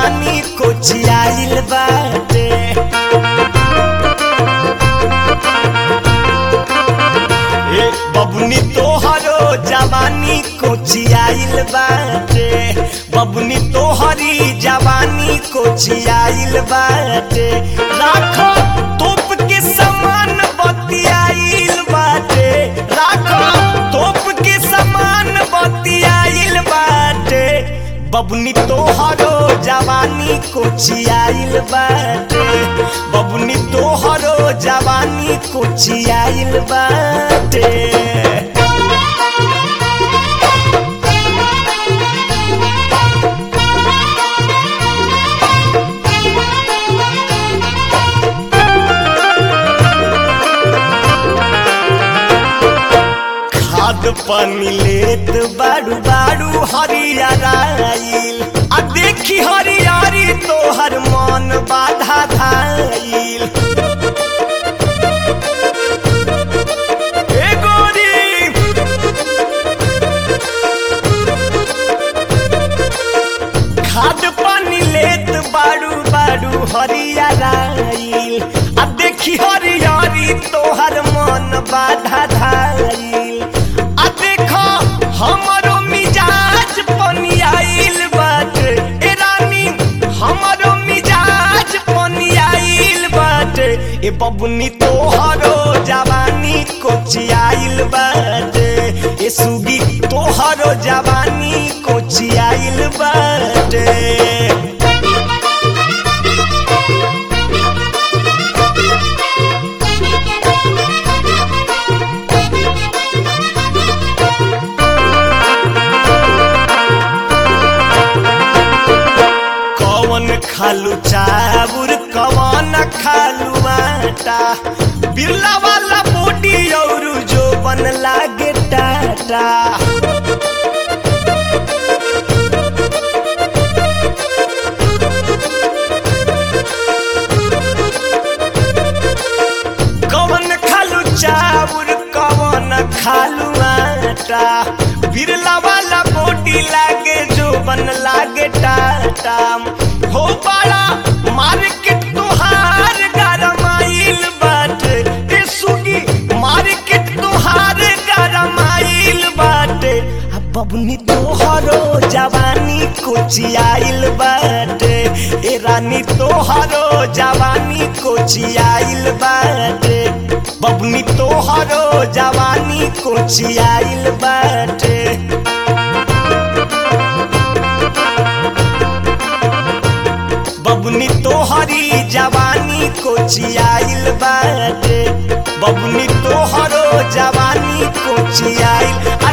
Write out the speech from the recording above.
जवानी कोचियाइल बाटे ए बबुनी तोहरो जवानी कोचियाइल बाटे बबुनी तोहरी जवानी कोचियाइल बाटे राखो तोप के समान बतियाइल बाटे राखो तोप के समान बतियाइल बाटे बबुनी तोहरो जवानी कोचियाइल बाटे बबुनी तोहरो जवानी कोचियाइल बाटे खाद पानी लेत बारू बारू हरियराइल आ देखी हरियारी तोहर मन बाधा धाइल ए गोरी खाद पानी लेत बारू बारू हरियराइल आ देखी हरियारी तोहर मन बाधा धाइल आ देखो हमरो मिजाज पनियाइल बाटे ए रानी हमरो मिजाज पनियाइल बाटे ए बबुनी तोहरो जवानी कोचियाइल बाटे ए सुगी तोहरो जवानी कोचियाइल बाटे कौन खालू चाबुर कौन खालू आटा बिरला वाला बोटी और जो बन लागे टाटा कौन खालू चाबुर कौन खालू आटा बिरला वाला बोटी लागे जो बन लागे टाटा हो बड़ा मार्केट तुहार गरमाइल बाटे ए सुगी मार्केट तुहार गरमाइल बाटे आ बबुनी तोहरो जवानी कोचियाइल बाटे ए रानी तोहरो जवानी कोचियाइल बाटे बबुनी तोहरो जवानी कोचियाइल बाटे बबुनी तोहरी जवानी कोचियाइल बाटे बबुनी तोहरो जवानी कोचियाइल